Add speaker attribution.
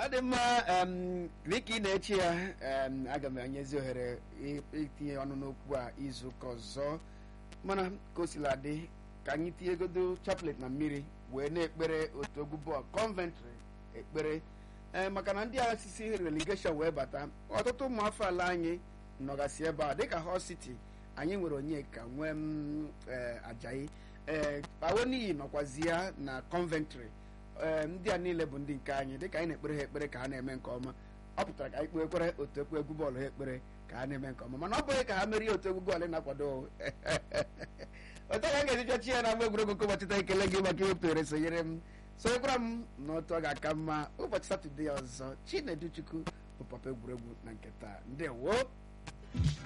Speaker 1: ọ dị mma em, dịka ị na-eche ya em, aga m enyezi ohere i- itinye ọnụ n'okwu a izu ụka ọzọ mana ka o sila dị ka anyị tinyegodo chaplet na mmiri wee na-ekpere otu egwu bọọlụ conventry ekpere ee maka na ndị agha sisi relegation wee bata ọtụtụ ụmụ afọ ala anyị nọgasị ebe a dịka Hull City anyị nwere onyeka nwee m ee ajayi ee awoniyi nọkwazi ya na conventry ee ndị a niile bụ ndị nke anyị dịka anyị na-ekpere ha ekpere ka ha na-eme nke ọma ọ pụtara ka anyị kpekwere otu ekwe egwu bọọlụ ha ekpere ka ha na-eme nke ọma mana ọ bụghị ka ha merie otu egwu bọọlụ na-akwado otu ka a ga-eji chọchi ya na agba egwuregwu nke ụbọchị taa ekele gị maka iwepụtere sonyere m sonyekwara m na otu ọ ga-aka mma ụbọchị satọde ọzọ chinedu chukwu bụ papa egwuregwu na nke taa ndewo